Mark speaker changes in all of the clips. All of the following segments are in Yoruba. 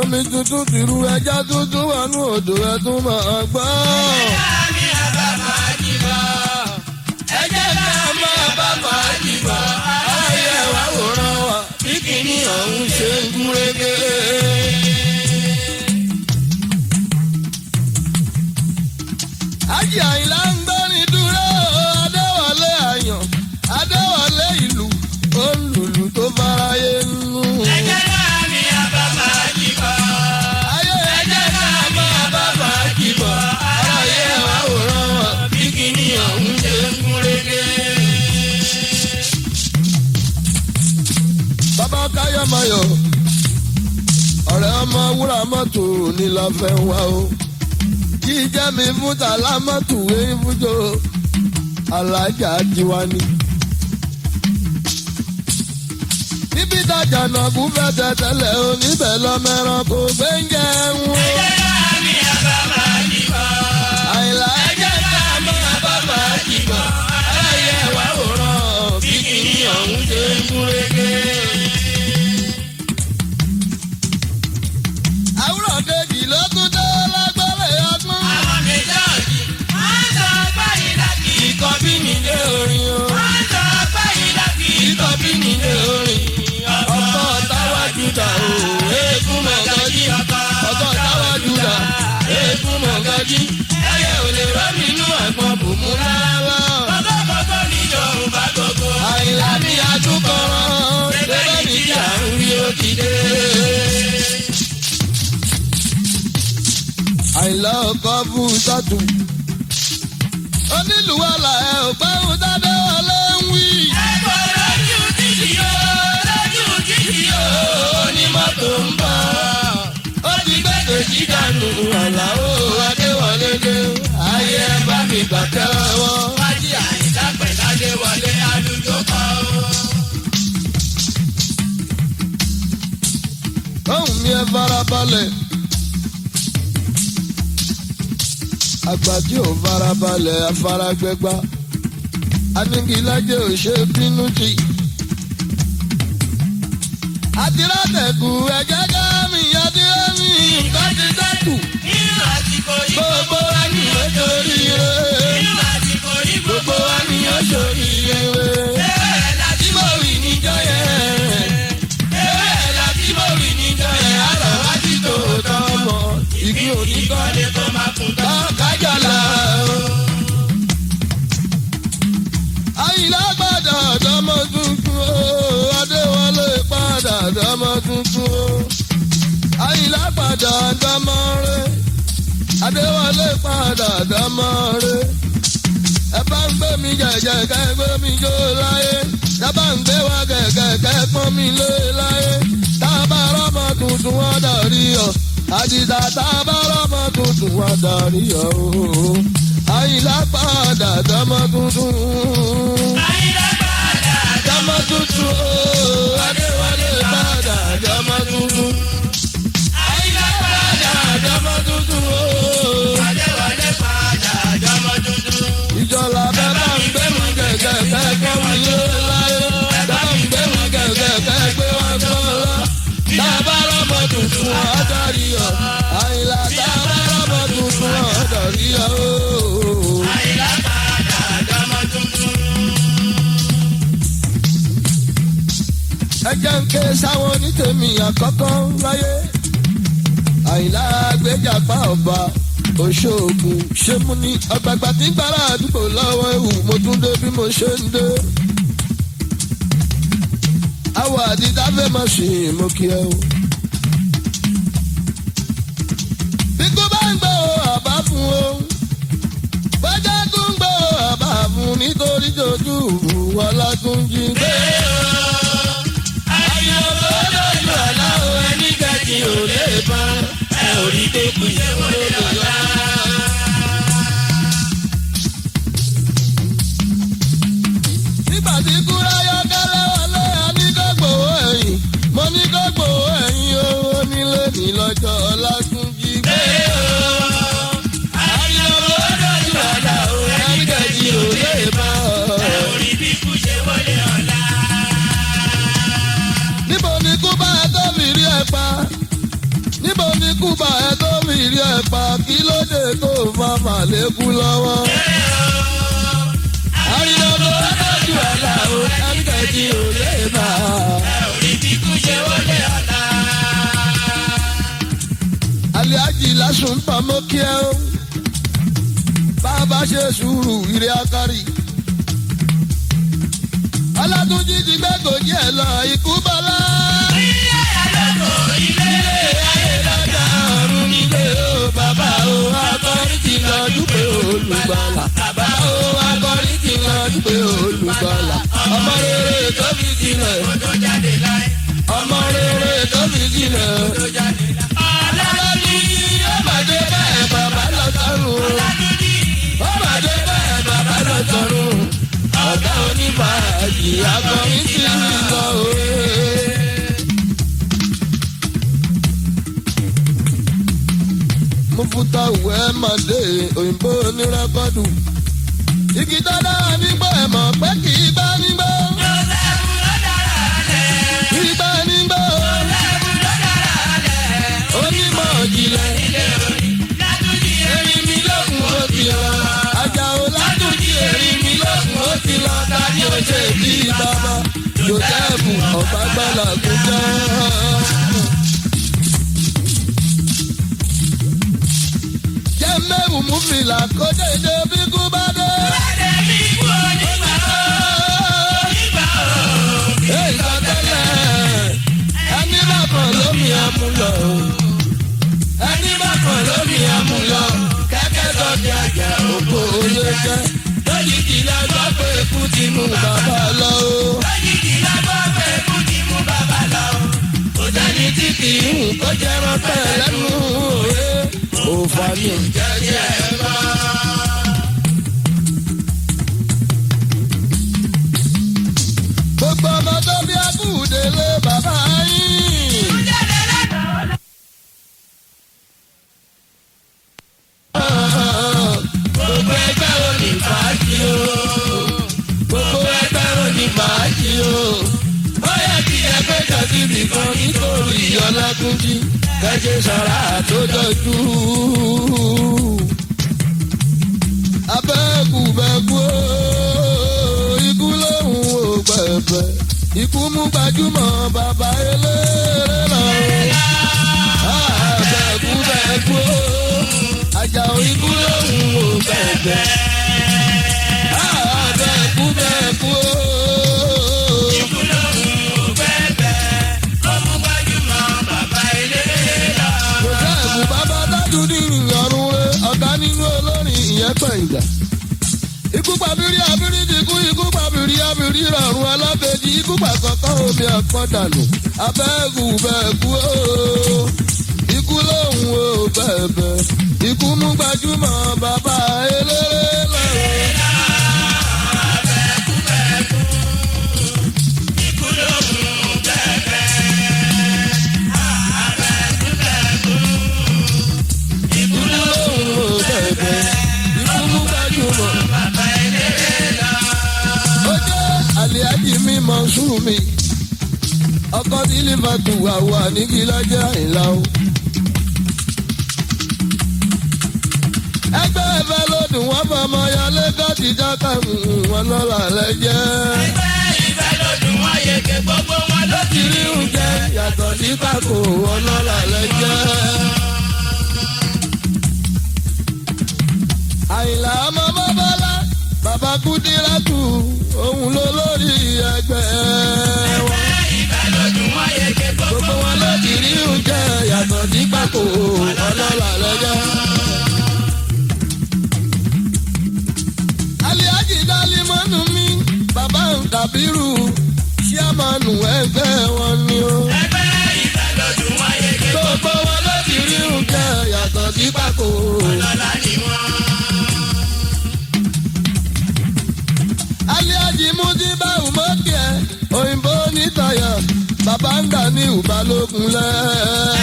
Speaker 1: omi tuntun tìrú ẹja tuntun wà nù odò ẹ tún máa gbọ́.
Speaker 2: Láàmì àbá máa jí lọ. Ẹ jẹ́ ká máa bá máa jí bọ̀. Ayé wa wòran wa bí kìíní ọ̀hún ṣe ń gúnrégé.
Speaker 1: Ájì Àyìnlá ń gbẹ́rin dúró Adéwọlé àyàn Adéwọlé ìlú olùlù tó faraye nù.
Speaker 2: Ẹ jẹ́ láàmì àbá máa jí bọ̀.
Speaker 1: Ayé
Speaker 2: Ẹ jẹ́ ká máa bá máa jí bọ̀. Ayé wa wòran wa bí kìíní ọ̀hún ṣe ń gúnrégé.
Speaker 1: bàbá káyọ̀mọ̀yọ̀ ọ̀rẹ́ ọmọ wúrà mọ́tò ní la fẹ́ wá o. Kí jẹ́ mi fún tàlá mọ́tò wéyí fújò alájà tiwa ni. Níbi ìtajà náà kú fẹ́ tẹ̀tẹ̀lẹ̀ o níbẹ̀ lọ́mẹ́ràn kò gbé ń jẹun.
Speaker 2: Ẹ jẹ́ láàmì àbá máa jí bọ̀.
Speaker 1: Àyìnlá
Speaker 2: Ẹ jẹ́ ká máa bá máa jí bọ̀. Ayé wa wòran bí kìíní ọ̀hún ṣe ń gúnrégé.
Speaker 1: àwùrọ̀ kejì ló tún dé lágbára ọdún.
Speaker 2: Àwọn méjèèjì máa ń sọ báyìí láti ikọ̀ bí mi lé orin o. Máa ń sọ báyìí láti ikọ̀ bí mi lé orin.
Speaker 1: Ọkọ̀ táwájú dà o,
Speaker 2: Eégún mọ̀gájí
Speaker 1: ọkọ̀ táwájú dà.
Speaker 2: eégún mọ̀gájí. Ẹyẹ ò lè rọ́ mi inú àgbọn bùnmú rárá. Kọ́kọ́kọ́kọ́ ní Yorùbá gbogbo.
Speaker 1: Àyìnlá ní adúkọ̀rọ̀
Speaker 2: Bẹ́ẹ̀ ni tí à ń rí ó ti dé.
Speaker 1: Àyìnlá ọkọ̀ fún sọ́tù. Onílùwàlà ẹ̀ ò gbẹ́hùn dáadé wọlé ń wí.
Speaker 2: Ẹ̀kọ́ lójú títì o, lójú títì o, onímọ́tò ń bọ̀. Ó ti gbẹ́gbẹ́ sí dànù Àlàó Adéwọlé dé. Ayé ẹ bá mi gbà tẹ́wọ́. Wájú àyíká pẹ̀lú Adéwọlé alùjọ kọ́.
Speaker 1: Ohùn mi ẹ farabalẹ̀. Àgbà tí ò farabalẹ̀ afárágbẹ́gbá. Anigilájẹ́ ò ṣe bínú jì. Àtirátẹ̀kù ẹ̀jẹ̀ ká mi adìrẹ́ mi nǹkan ti dẹ́kù.
Speaker 2: Nínú àsìkò yìí
Speaker 1: Gbogbo wa ni ó torí rẹ̀.
Speaker 2: nínú àsìkò yìí
Speaker 1: Gbogbo wa ni ó torí rẹ̀.
Speaker 2: Ewé láti mọ̀ wí níjọ́ yẹn. Ewé láti mọ̀ wí níjọ́ yẹn. Àlọ́ wá ti tó tọ́ mọ̀.
Speaker 1: Igi òní
Speaker 2: Ìkọ́ lè kó máa kún tán.
Speaker 1: kájàlá. Àyìnlá padà dọ́mọ tuntun o, Adéwọlé padà dọ́mọ tuntun o. Àyìnlá padà dọ́mọ rẹ̀, Adéwọlé padà dọ́mọ rẹ̀. Ẹ bá ń gbé mi jẹ̀jẹ̀ kẹ́ gbé mi jó láyé. Ẹ bá ń gbé wa kẹ̀kẹ́ kẹ́ pọ́n mi lé láyé. Tá a bá rọ́mọ tuntun wọ́n dàrí ọ̀. Àdìsá tá a bá rọ́mọ tuntun wọ́n dàrí ọ̀ o. Àyìnlá padà dọ́mọ tuntun.
Speaker 2: Àyìnlá padà
Speaker 1: Dọ́mọ tuntun o. Adéwọlé padà dọ́mọ tuntun.
Speaker 2: Àyìnlá padà
Speaker 1: Dọ́mọ tuntun o.
Speaker 2: Adéwọlé padà jọmọ tuntun.
Speaker 1: Ìjọba bẹ́ẹ̀ bá ń gbé mi gẹ̀gẹ̀ kẹ́kẹ́ mi lé láyé. Bá ń gbé mi gẹ̀gẹ̀ kẹ́gbẹ́ wọn gbọ́ lọ. Tábà rọ́mọ tuntun ọ̀dọ́rí ọ̀. Àyìnlá tábà rọ́mọ tuntun ọ̀dọ́rí ọ̀.
Speaker 2: Àyìnlá padà jọmọ tuntun.
Speaker 1: Ẹ jẹ́ ń ké sáwọn onítèmi àkọ́kọ́ láyé. Àyìnlá gbéjàpá ọba Òṣogbo ṣé mo ní ọgbàgbà tí gbàrà àdúgbò lọ́wọ́ ewu mo tún dé bí mo ṣe ń dé. Àwọ̀ àdìdá fẹ́ máa ṣì mo kí ẹ o. Bí kò bá ń gbọ́ àbá fún o. Bọ́jà tún ń gbọ́ àbá fún nítorí jojú wọlá tún jí gbé.
Speaker 2: Àyìnbó lójú ọ̀la o ẹni kẹ́jì ò lè bá ẹ ò rí tó kù ṣe wọlé ọ̀la.
Speaker 1: nígbà tí kúrẹ́ yọkẹ́lẹ́ wọlé àní kó gbowó ẹ̀yìn mo ní kó gbowó ẹ̀yìn owó nílé ní lọ́jọ́ ọlátúnjí gbé.
Speaker 2: Àyìnbó lójú ọ̀la o ẹni kẹ́jì ò lè bá ẹ ò rí bí kù ṣe wọlé ọ̀la.
Speaker 1: níbo ni kú bá tó fi rí ẹ pa níbo ikú bá ẹ tó fi rí ẹ pa kí ló dé tó fa màlékú lọ́wọ́. àríyá tó dájú àlà o ẹnikẹ́ni ò lè bá a. aliaji lásùn pamọ́ kí ẹ o bàbá ṣe sùúrù ire akari. alátúnjí ti gbẹ́gòjì ẹ̀ lọ ikú bọ́lá. ọ̀run nílé o bàbá o akọrin ti lọ dúpẹ́ olùgbàlà. bàbá o akọrin ti lọ dúpẹ́ olùgbàlà. ọmọ rere tó fi sílẹ̀. ọmọ rere tó fi sílẹ̀. ọlọ́dún ó máa dé bẹ́ẹ̀ bàbá lọ sọ́run. ó máa dé bẹ́ẹ̀ bàbá lọ sọ́run. ọ̀gá onífàájì akọrin ti lọ òye. mufuta wẹ mande òyìnbó onírẹ́kọ́dù. igi tó dára nígbà ẹ̀ mọ̀ pé kì í bá nígbà. kì í bá nígbà. onímọ̀ ìjìnlẹ̀. erin mi lókun ó ti lọ. Àjàó látúnjí erin mi lókun ó ti lọ. dání ó ṣe bí bàbá. jòtẹ́ẹ̀bù ọ̀gbágbálà kò jẹ́. jẹ́ mẹ́rù mú fìlà kó dédé bí kú bá dé. Èyí sọ tẹ́lẹ̀, ẹni bá kàn lómi àmúlò. Ẹni bá kàn lómi àmúlò. Kẹ́kẹ́ sọ di àjà òkú olè jẹ́. Lójijì la gbọ́ pé ikú ti mú bàbá lọ o. Kò sẹ́ni tí kì í hùn kó jẹ́ rọ́pẹ́ lẹ́nu òye. Òfà ni ò jẹ́ jẹ́ ẹ bá. Gbogbo ọmọ tó bí akúde lé bàbá yín. Gbogbo ẹgbẹ́ ò ní fàájì o. Gbogbo ẹgbẹ́ ò ní fàájì o. Ó yẹ kí ẹgbẹ́ jọ síbi kan nítorí ọlágúnjí. Kẹ́jẹ́ sọ̀rọ̀ àtòjọ́jú. Abẹ́kù bẹ́kú o, ikú lóhùn ò gbẹ̀bẹ̀. Ikú mú gbajúmọ̀ bàbá eléré lọ. Abẹ́kù bẹ́kú o, Àjàó ikú lóhùn ò gbẹ̀bẹ̀. Abẹ́kù bẹ́kú o. Joseph bàbá dájú ní ìrọ̀rùn rẹ̀ ọ̀gá nínú olórin ìyẹn pẹ̀yìndà. Ikú pàbírí àbírí ti kú ikú pàbírí àbírí rọrùn alábẹ́jì ikú pàkọ́kọ́ omi àpọ̀dànù. Abẹ́ẹ̀kú bẹ́ẹ̀kú ooo. Ikú lòun ò bẹ̀bẹ̀. Ikú mú gbajúmọ̀ bàbá eléré lọ́rùn. Ikú lòun ò bẹ̀bẹ̀. Ikú mú gbajúmọ̀. Ó jẹ́ àlìájì mi Mọ̀nsúrù mi. Ọkọ tí Lífàtù àwọ̀ àníkí lọ́jọ́ àìlá o. Ẹgbẹ́ ẹ̀fẹ́ lòdùn wọ́n fọmọ ya lẹ́kọ̀ọ́ ti jákà wọn lọ́la lẹ́jẹ́. Ló ti rí oúnjẹ yàtọ̀ sí pàkó wọn lọ́la lẹ́jẹ́. Àyìnlá ọmọ bọ́bọ́lá bàbá Kúdírátù òun ló lórí ẹgbẹ́ wọn. Gbogbo wọn ló ti rí oúnjẹ yàtọ̀ sí pàkó ọlọ́lá lẹ́jẹ́. Aliaji Dalimọ́nù mi bàbá Kàbírù ṣíàmánu ẹgbẹ́ wọn ni ó. Gbogbo wọn ló ti rí oúnjẹ yàtọ̀ sí pàkó. Aliaji Mujiba Umokie òyìnbó nítayọ̀ bàbá ń dà ní ìbálòpọ̀ lẹ́.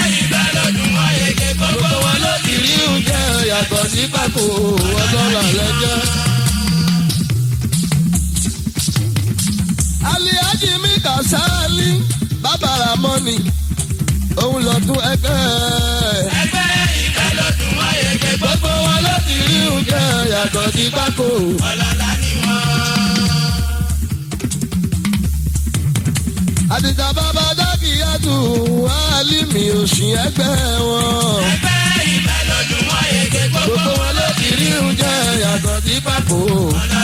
Speaker 1: Gbogbo wọn ló ti rí oúnjẹ yàtọ̀ sí pàkó ọlọ́lá lẹ́jọ́. Aliaji mi Kasali bàbá Ramoni òun lọ tún ẹgbẹ́.
Speaker 2: ẹgbẹ́ ìfẹ́ ló dùn wọ́n yege gbogbo wọn ló ti rí
Speaker 1: oúnjẹ yàtọ̀ sí pákó.
Speaker 2: ọlọ́lá ni wọ́n.
Speaker 1: àdìjà bàbá dákìyàtù wàhálìmí òsì ẹgbẹ́ wọn.
Speaker 2: ẹgbẹ́ ìfẹ́ ló dùn wọ́n yege gbogbo
Speaker 1: gbogbo
Speaker 2: wọn
Speaker 1: wọn ló ti rí oúnjẹ yàtọ̀ sí pákó.
Speaker 2: ọlọ́lá